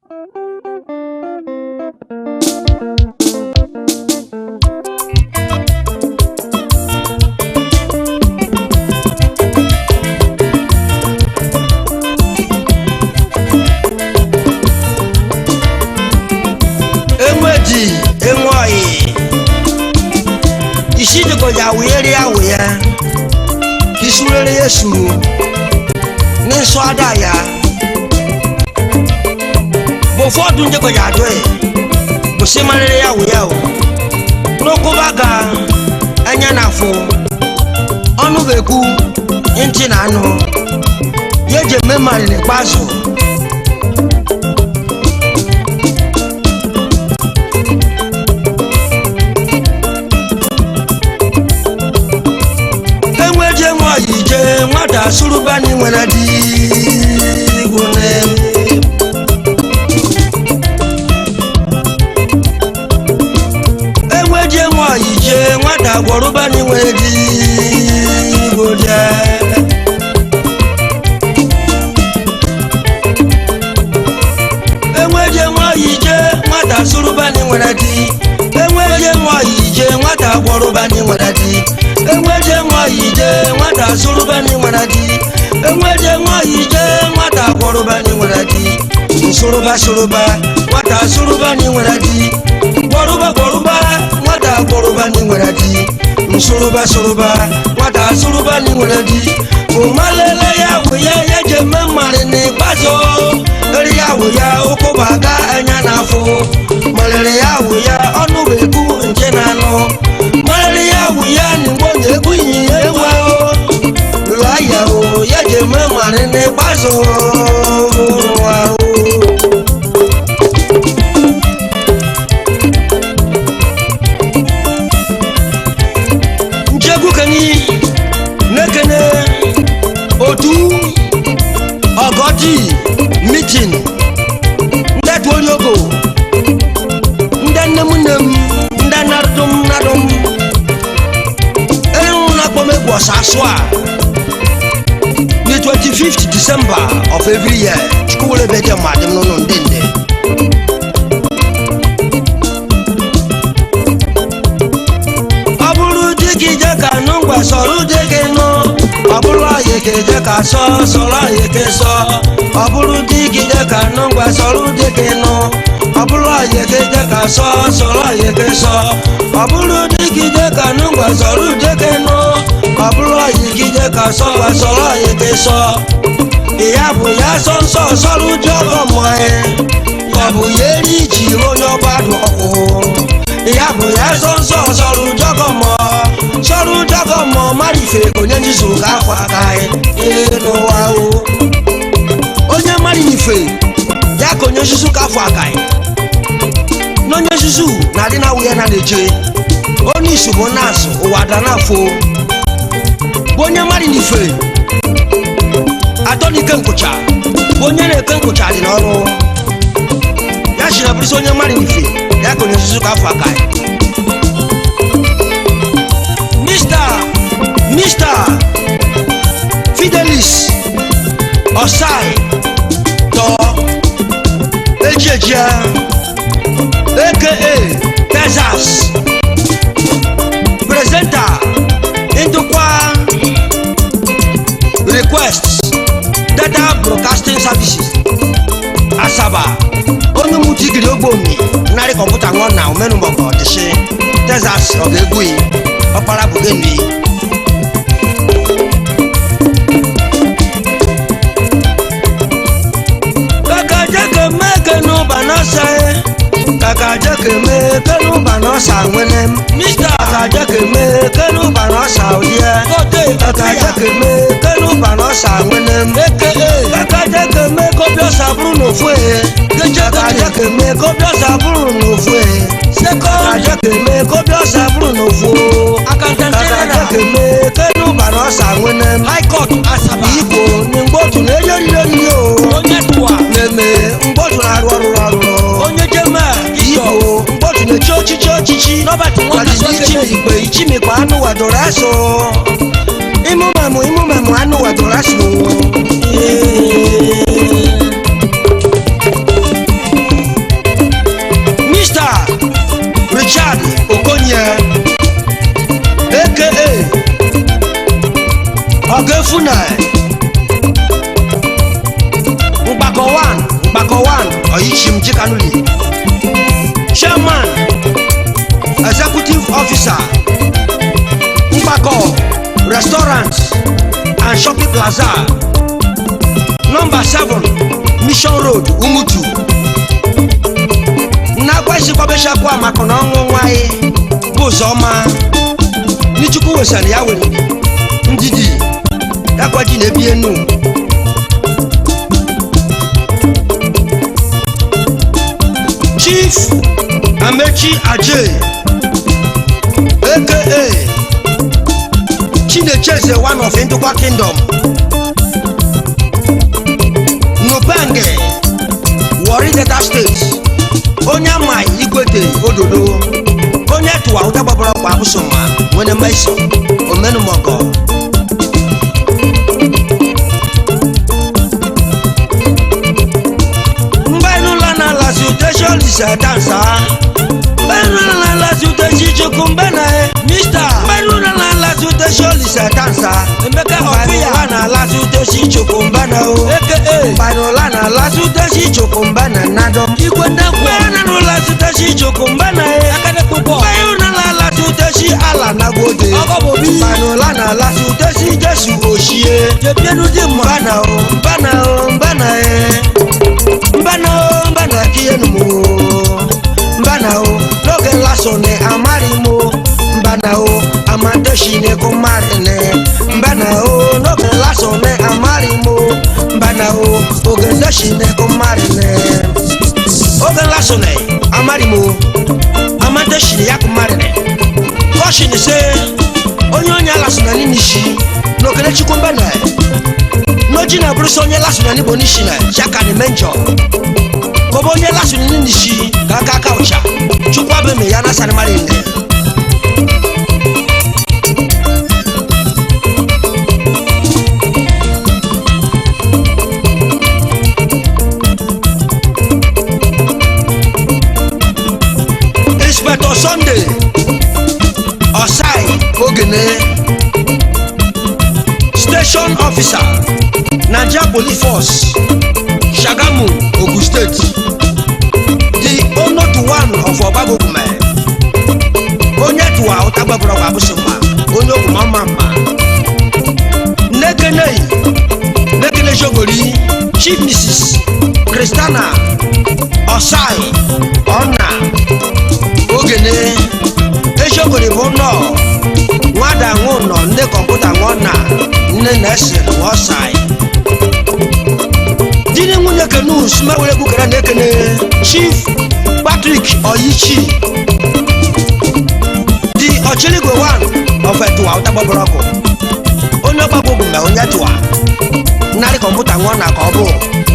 enweji enwe oyi isi dịkọja wụnyere ya wụ ya isurere ya suru n'ịsụ ada ya bụ ụfọdụ njekọja adụghị bụsị marịrị ya wụ ya o n'okwụba ga anya na afụ ọnụ ga-ekwu ntị na anụ ya eji eme mmarị n'ikpeazụ enweje nwaanyị jee nwata surubani nwere dị igwu n'elu enweje nwaanyị jee nwata gwọrụbani nwere dị igwu jee enweje nwaanyị jee nwata surubani nwere dị enweje nwaanyị jee nwata gwọrụbani nwere dị enweje nwaanyị jee nwata surubani nwere dị enweje nwaanyị jee nwata gwọrụbani nwere dị nsuruba suruba nwata surubani nwere dị gwọrụba gwọrụba nwata gwọrụbani nwere dị nsuruba suruba nwata surubani nwere dị ụmalele ya wụ ya ya je mme mmarị n'ikpeazụ eri ya wụ ya ụkwụba ga anya n'afọ malere ya wụ ya ọnụ ga-ekwu nche na anụ malere ya wụ ya n'igbo na-ekwu ịnyịnya ewe lụọ ya o ya je mme mmarị n'ikpeazụ ụwa o nchegbu kenyi na-ekene otu ọgọji mitin ndị tuoriogo ndị nne m nne m ndị nadụm nadụm ịrụ na-akpọm egwu ọsasụ a the 25th december of every year chukwu were beje mmadụ m n'ụlọ ndị ndị ọ bụrụ di gị je ka nụ ngwa sọrọ di gị nụ ọ bụrụ anyị ka je ka sọ sọrọ anyị ka sọ ọ bụrụ di gị je ka nụ ngwa sọrọ di gị nụ ọ bụrụ anyị ka je ka sọ sọrọ anyị ka sọ ọ bụrụ di gị je ka nụ ngwa sọrọ di gị nụ ọ bụrụ anyị ka je ka sọ ngwa sọrọ anyị ka sọ ìyá bụ ya sọ nsọ sọrọ ụjọ ọgọ mmụọ ya bụ ya eri ji onye ọgbadụ ọkwụ ìyá bụ ya sọ nsọ sọrọ ụjọ ọgọ mmụọ sọrọ ụjọ ọgọ mmụọ mmadụ ife onye njizu ka afọ aka anyị n'ụwa o onye mmadụ ife ya ka onye njizu ka afọ aka anyị n'onye njizu na-adị na awụ ya na na-eje onye isi bụ nasụ ụwa da n'afọ bụ onye mmadụ ife atọ n'ike nkwụcha bụ onye na-eke nkwụcha dị n'ọrụ ya si na bụrụsị onye mmadụ n'ife ya ka onye nzuzu ka afọ aka ya mista mista fidelis osai tọ ejieji aka texas presenta ndụkwa requests data broadcasting services asaba onye mụ tigiri ogbomi narị kọmputa ṅụọ na omenụmọgọ ọdịshi texas ọ ga-egwu yi ọkpara bugeni kaka jeke meke n'ụba n'ọsa kaka jeke meke n'ụba n'ọsa nwene m mista kaka jeke meke n'ụba n'ọsa odie kaka jeke meke n'ụba n'ọsa nwene m kaka jeke meke obi ọsa bụrụ n'ofu ehe kaka jeke meke obi ọsa bụrụ n'ofu ehe kaka jeke meke obi ọsa bụrụ n'ofu kaka jeke meke n'ụba n'ọsa nwene m igbo ni mgbotu na-eyeriri eriri o na-eme mgbotu na-arụ ọrụ ọrụ igbo mgbotu na-echi ochichi ochichi kwalite igbe ichimikwa anụ wadoro asụ imumemu imumemu anụ wadoro asụ ọgaefu na mgbakọ 1 mgbakọ 1 ọyichim chikanuli chairman executive officer mgbakọ restaurant and shopping plaza number 7 mission road umutu nnagwaisikwabechakwa maka na ọnwụ nwa anyị bụ ụzọma n'ichukwu wesara ya were ndidi yakwaji na-ebi enu chief amechi aje aka chinecheze one of ndụkwa kingdom nubange wari delta steeti onye ama igwete ododo onye tụwa ụda gbabara ọkwa abụsoma nwere mmeso omenumọgọ mgbenụlọ na lazi utechi olise dansa mgbenụlọ na lazi utechi chukwu mbena mista mgbenụlọ na lazi utechi olise dansa emeka ọbịa na lazi utechi chukwu mbena o eke mgbenụlọ na lazi utechi chukwu mbena nado igwe ndekwe mgbenụlọ na lazi utechi chukwu mbena akadekpụkpọ mgbenụlọ na lazi utechi ala nagode mgbenụlọ na lazi utechi jesu ochie jebienu dị mbana o mbana o mbana e mbana o mbana kienu mo mbana o n'oge lasone amari mo mbana o amadeshine ko marine mbana o n'oge lasone amari mo mbana o oge ndeshine ko marine oge lasone amari mo amadeshine ya ko marine kọshini se onye onye alasona n'inishi n'okele chukwu mbana n'oji na bụrụ sọ onye lasona n'igbo n'ishi na jaka ni menjọ kobo onye lasona n'inishi ga aka aka ụcha chukwu abeme ya na sanimari nne inspector sunday osai ogene station officer naija police force shagamu ogun state the owner to one of ọgbagogume onye tụwa ụtagbabụrọgwa abụsịmma onye okwuma mma mma nekenei nekene jogori chief mrs christiana osai ọna ogene eziokori bụ nọ nwada nwụ nọ nne kọmputa nwụọ na nne na-esiri wọsai di na nwunye kenus mewere bukere na ekene chief patrick oyichi di ọchịrịgwe wan ofetuwa ụtagbabara ọkụ onye ọgbagbo bụ mgbe onye tụwa narị kọmputa nwụọ na ka ọ bụ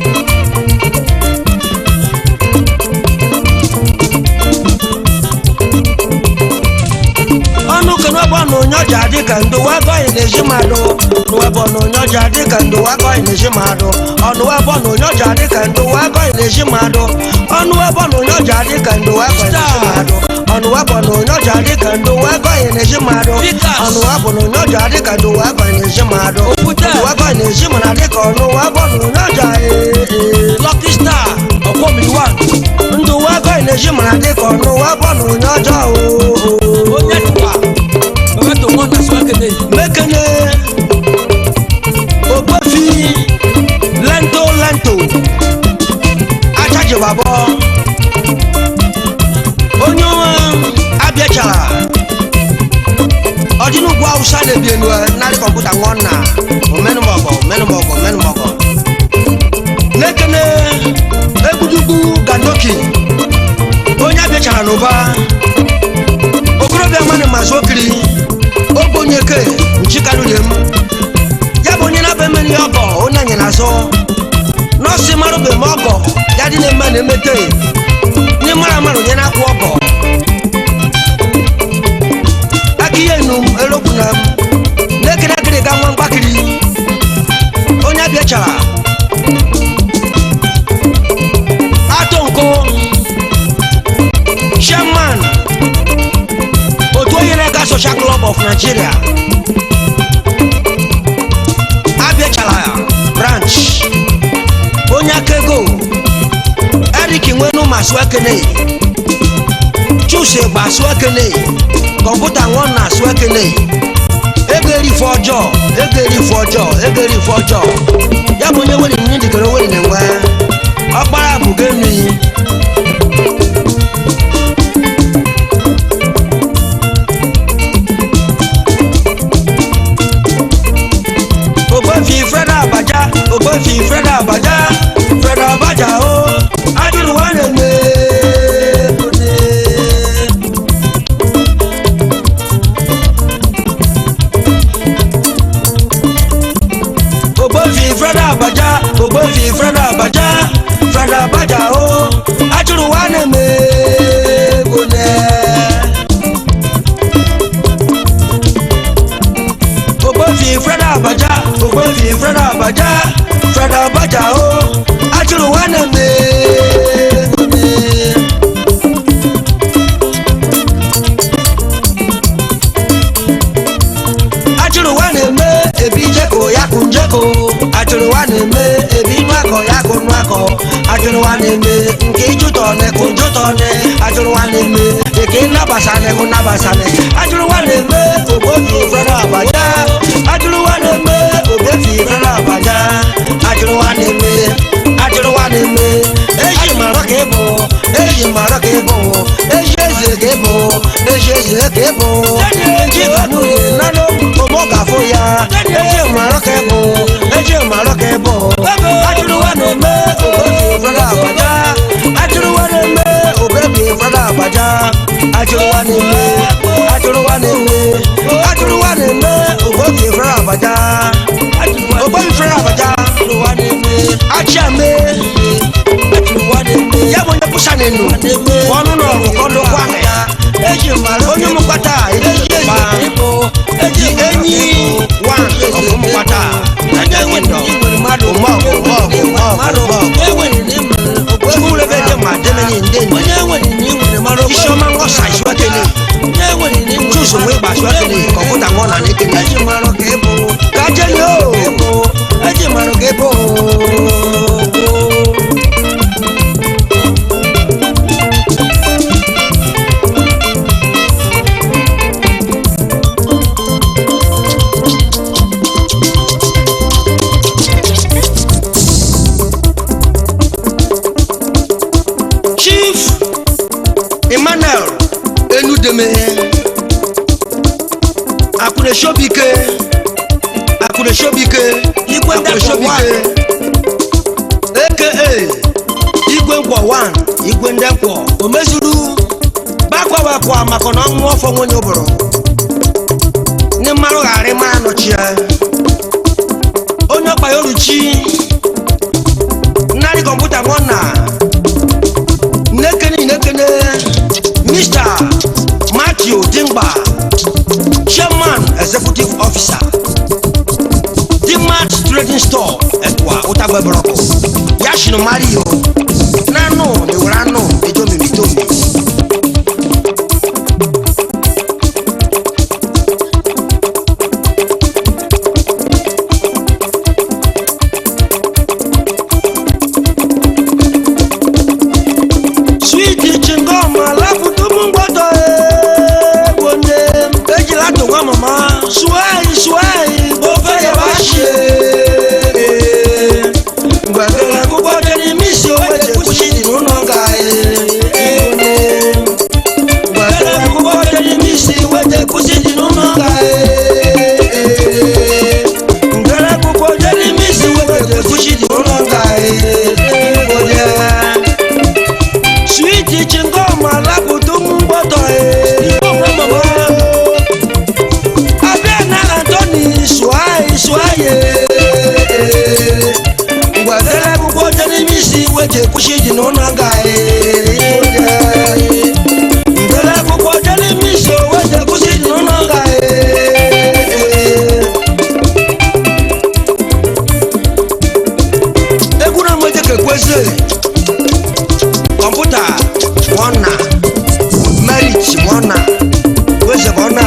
ọnụ kenọbọ na onye ọja dị ka ndụ wagọghị na-eji mmadụ nụwebọ na onye ọja dị ka ndụ wagọghị na-eji mmadụ ọnụwebọ na onye ọja dị ka ndụ wagọghị na-eji mmadụ ọnụwebọ na onye ọja dị ka ndụ wagọghị na-eji mmadụ ọnụwebọ na onye ọja dị ka ndụ wagọghị na-eji mmadụ ọnụwebọ na onye ọja dị ka ndụ wagọghị na-eji mmadụ wagọghị na-eji mmadụ dị ka ọnụwebọ na onye ọja ee Lucky Star ọkwọmiri wan ndụ wagọghị na-eji mmadụ dị ka ọnụwebọ na onye ọjọ oo onye tụwa ometo nwa na swakene mekene ogbefi lento lento achajibabọ onye nwe abịachara ọdịnugwu awụsa na-ebi elu narị kọmputa ṅụọ na omenumọgọ omenumọgọ omenumọgọ nekene egbudugbu gandoki onye abịachara n'ụba okorobịa mmadụ mazụ okiri ogbonyeke nchikarịrị m ya bụ onye na-abụ emeri ọgọ onye anyị na-azụ nọọsụ marụbe m ọgọ ya dị na-eme na-emete ndị mara mara onye na-akwụ ọgọ aka ihe nu m erokwu na m na-ekiri akịrị ga nwa mgbakiri onye abịachara atụ nkụ chairman otu onye na-ega social club of nigeria asụ ekene chuse gba asụ ekene kọmputa nwọn na asụ ekene ego erife ọjọọ ego erife ọjọọ ego erife ọjọọ ya bụ onye were nri dịkara were na-enwe ọkpara bụ genu ògbófin fẹ́dà àbájá ògbófin fẹ́dà àbájá fẹ́dà àbájá o ajúlù wà lè gbé kòtè. ògbófin fẹ́dà àbájá ògbófin fẹ́dà àbájá fẹ́dà àbájá o ajúlù wà lè gbé kòtè. ògbófin fẹ́dà àbájá ògbófin fẹ́dà àbájá fẹ́dà àbájá o ajúlù wà lè gbé kòtè. ajụrụ wa na-eme ebi jeko ya kụ njeko ajụrụ wa na-eme ebi nụ akọ ya kụ nụ akọ ajụrụ wa na-eme nke ịjụtọ nekụ njụtọ ne ajụrụ wa na-eme eke nnabasa nekụ nnabasa ne ajụrụ wa na-eme ogbofi fere abaja ajụrụ wa na-eme ogbofi fere abaja ajụrụ wa na-eme ajụrụ wa na-eme eji mara ka ịbụ eji mara ka ịbụ eji eze ka ịbụ eji eze ka ịbụ eji banụye nanụ ụmụ gafụ ya eji mara ka ịbụ eji mara ka ịbụ ajụrụ wa na-eme ogbofi fere abaja ajụrụ wa na-eme ogbofi fere abaja ajụrụ wa na-eme ajụrụ wa na-eme ajụrụ wa na-eme ogbofi fere abaja ogbofi fere abaja achiame ya bụ onye kwụsa n'enu ọnụ na ọrụ kọdụ kwana ya onye mụkpata eji enyi wan ọkụ mụkpata na windo mmadụ mọgụ mọgụ mọgụ ewu ebe dị ma demeni ndị nyi isiọma ngọsa isiwekele chusu wee gba asiwekele kọmputa ngọ na nekele ka jeli o eji mara ka ebe o chief emmanuel enudeme akwụneshobike akwụneshobike igwe akwụneshobike aka igwe nkwọ 1 igwe ndekwo o mezuru bakwawakwa maka na ọnwụ ọfọ nwunye ụbụrụ ndị mmarụ ghara ịma anọchi ya onye ọkpa ya oruchi nnarị kọmputa nọ na nnekene nnekene mr matthew dingba chairman executive officer dimat trading store ẹkwa ụtagbebọrọkụ ya shinu mario n'anụ na-ewere anụ ejomi mitomi switi chingoma lafutumu ngwoto egwone ejila tungwa mama swai swai bofeye bashe ngwagala kukwateni misi owete kushidi nunongaye igone ngwagala kukwateni misi wete kushidi nunongaye ngwagala kukwateni misi wete kushidi nunongaye igone switi chingoma lakutumu mboto e abiana antoni swai swaye ngwazela kukoja nimisi weje kushiji nonanga e ngwazela kukoja nimisi weje kushiji nonanga e ekuna mwete kekweze kọmputa mọna merit mọna weze mọna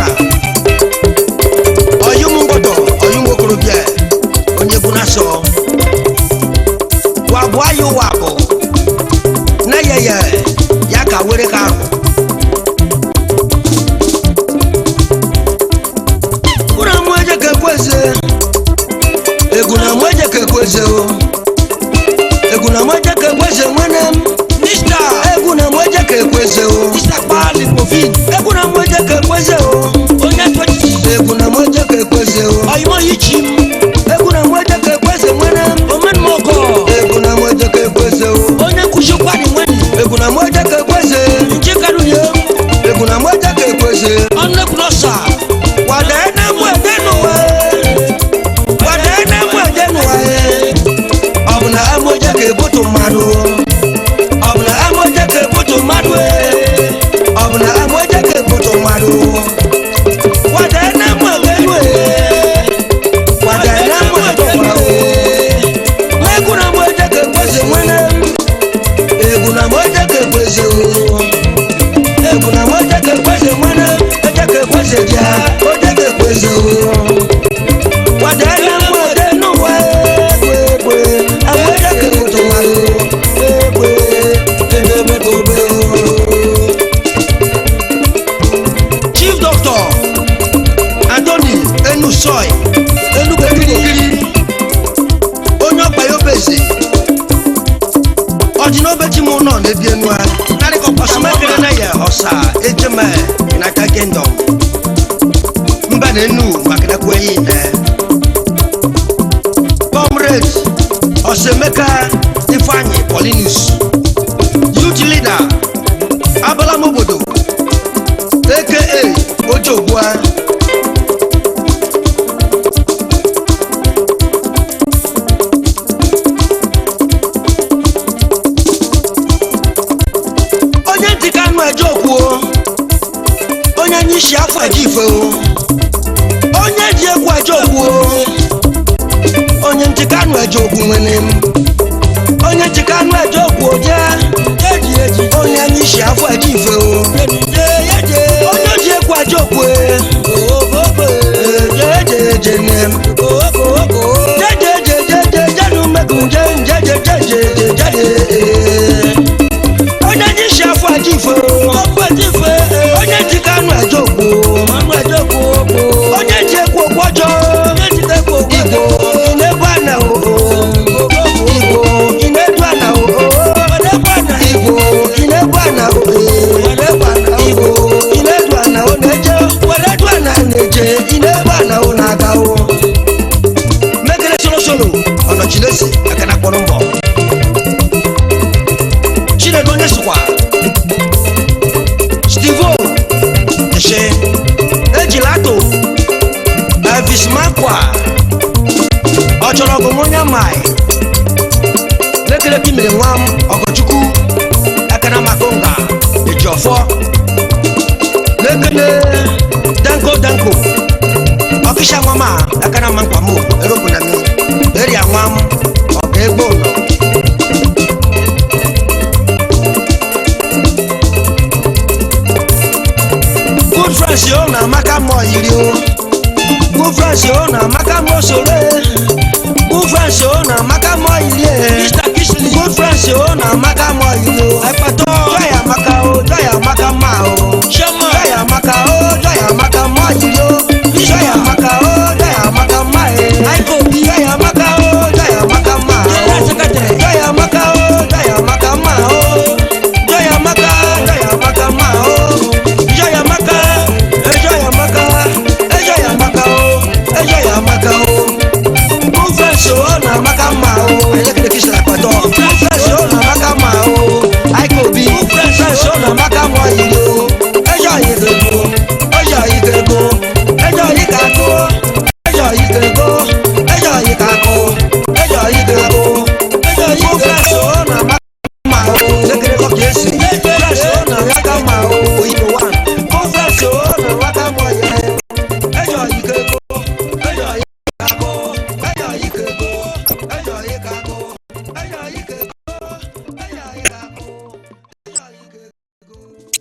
ọyụm ngwọdọ ọyụm okorobịa onye bụ nasọ wabụ ayụ wabụ na yeye ekweze o egwu na moje ka ekweze nwene m mista egwu na moje ka ekweze o mista kpali covid egwu na moje ka ekweze o onye tọchi egwu na moje ka ekweze o ọyịmọ yichi m egwu na moje ka ekweze nwene m omenmọgọ egwu na moje ka ekweze o onye nkuzi kwari nwanyị egwu na moje ka ekweze nchekaruye egwu na moje ka ekweze ọnụekwunosa wada ene mụ edenuwa wada ene mụ edenuwa ọ bụ na amoje ka ebutu mmadụ ọ bụ na amoje ka ebutu mmadụ ọ bụ na amoje ka ebutu mmadụ wada ene mụ edenu wada ene mụ edenuwa egwu na moje ka ekweze nwene egwu na moje ka ekweze egwu na moje ka ekweze nwene oje ka ekweze bịa oje ka ekweze wada ene mụ edenuwa egwu egwu amoje ka ebutu mmadụ egwu edebe ka obe chief doctor anthony enusoy enugokirikiri onye ọkpa ya obeze ọdịnobechi m nọ n'ebi enu a ọsụmekere na ya ọsa ejeme united kingdom mba na enu maka na kwenye ine comrade ọsemeka ifeanyi polinus youth leader abalam obodo aka ojogbua onye ntị ka anụ eje okwuo onye nye isi afọ eje ife o onye ji egwu eje okwuo onye ntị ka anụ eje okwu nwene m onye ntị ka anụ eje okwu oje eji eji onye nye isi afọ eje ife o yeje yeje onye ji egwu eje okwu ogogo jejeje nne m ogogo jejejejejeje mmekụ nje njejejejejeje onye nye isi afọ eje ife o ọkụ ejife onye ntị ka anụ eje okwu ọnụ ejekwu okwu onye ji ekwu okwu ọjọọ onye jidekwu okwu igbo ị na-ebu ana o igbo ị na-edu ana o igbo ị na-ebu ana o igbo ị na-edu ana o na-eje weredu ana na-eje ị na-ebu ana o na-aga o megere solo solo ọnọchilesi aka na kpọrọ mbọ chinedu onye sokwa stivo eshe ejila atụ elvis makwa ọ chọrọ ọgụ m onye mai lekere bi mere nwa m ọgọchukwu ekene makonga eji ọfọ lekele danko danko ọkịsha nwa m a ekene ma nkwa m eropu na mi eria nwa m ọ ga-egbo ụlọ good friends yo na amaka mọ yiri o good friends yo na amaka mọ soro e good friends yo na amaka mọ yiri e mr kishli good friends yo na amaka mọ yiri